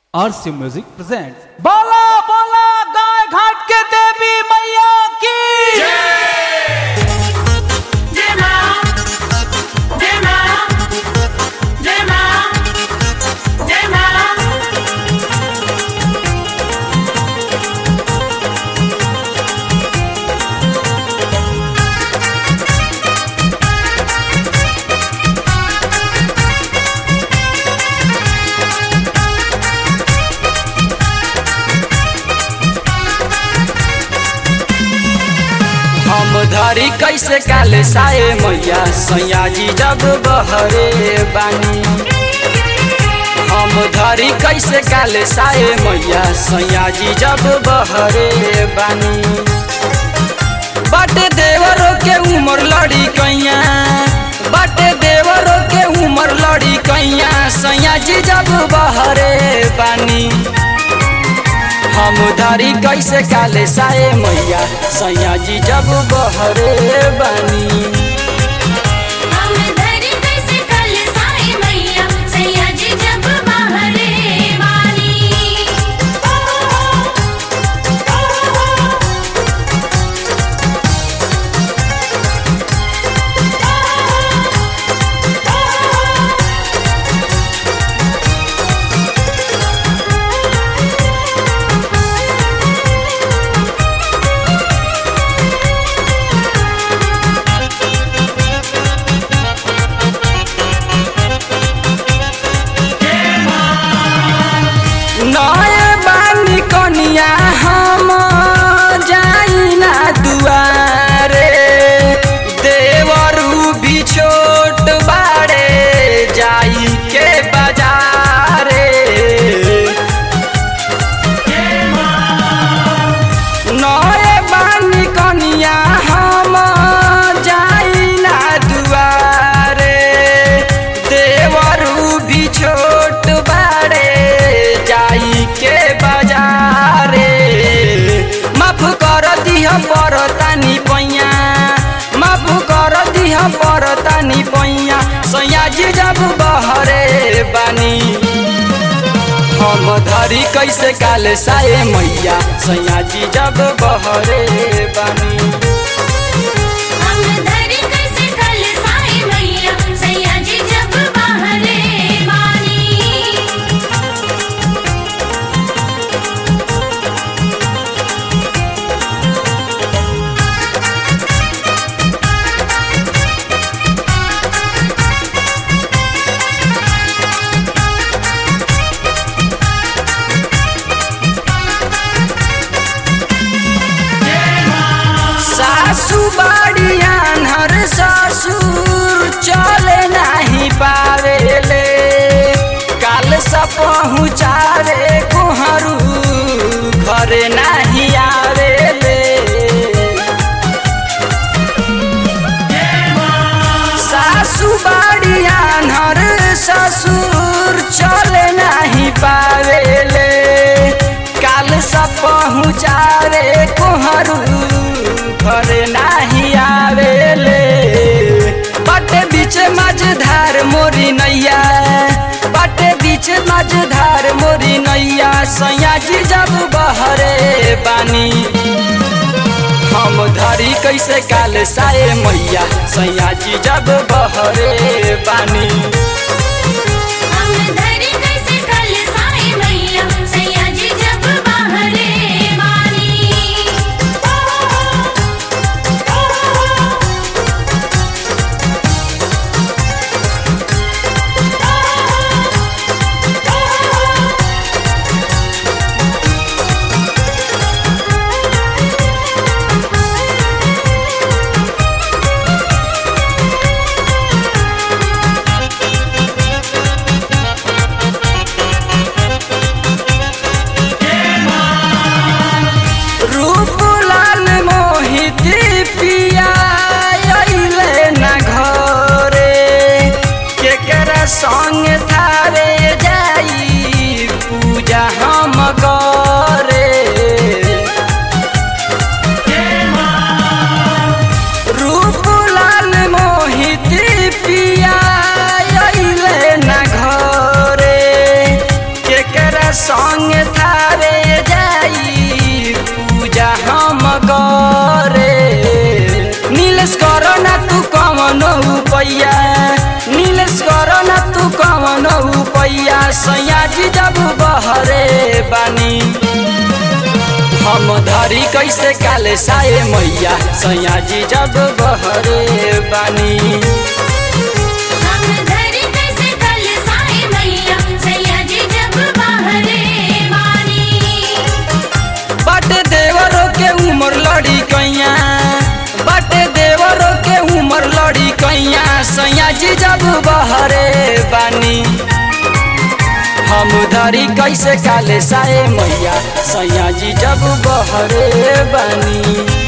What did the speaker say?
आरसी music presents बोला बोला गाय घाट के देवी मैया की जय मां जय मां जय मां जय मां हम धरी कैसे काले साए मैया सैया जी जब बहरे बानी हम धरी कैसे काले साए मैया सैया जी जब बहरे बानी बाटे देवरों के उमर लड़ी कैया बाटे देवरों के उमर लड़ी कैया सैया जी जब बहरे बानी हम धरी कैसे काले साए मैया सैया जी जब बहरे बानी हम धरी कैसे कल साई मैया सैया जी जब बहरे वाली नए बानी कनिया हम जाई ना दुआरे देवरू भी छोट बाड़े जाई के बाजारे नए बानी कनिया हम जाई ना दुआरे देवरू भी छोट बाड़े जाई के बाजारे माफ कर दिह पर तानी पैया माफ कर दिह पर तानी पैया सैया जी जब बहरे बानी हम धरी कैसे काले साए मैया सैया जी जब बहरे बानी हम धरी कैसे कल साई मैया सैया जी जब बहरे वाली सासू बाड़िया हर ससुर चले नहीं पावेले काल सा पहुँचावे कोहरू घरे नहीं आवेले सासू बाड़िया हर ससुर चले नहीं पावेले काल सा पहुँचावे कोहरू घरे नहीं आवेले बाटे बीच मझधार मोरी नैया बाटे बीच मझधार मोरी नैया सैया जी जब बहरे बानी हम धरी कैसे काल साए मैया सैया जी जब बहरे बानी हम धरी कैसे कल साई मैया सैया जी जब बहरे वाली रूप लाल मोहित पिया अइले न घरे केकरा संग थारे जाई पूजा हम करे रूप लाल मोहित पिया अइले न घरे केकरा संग थारे जाई पूजा हम करे नीलेश करो ना तू कवन पैया नीलेश करो ना तू कवन पैया सैया जी जब बहरे बानी हम धरी कैसे काले साए मैया सैया जी जब बहरे बानी हम धरी कैसे कल साई मैया सैया जी जब बाहरे बानी बाटे देवरों के उम्र लड़ी कैया बाटे देवरों के उम्र लड़ी कैया सैया जी जब बहरे बानी हम धरी कैसे काले साए मैया सैया जी जब बहरे बानी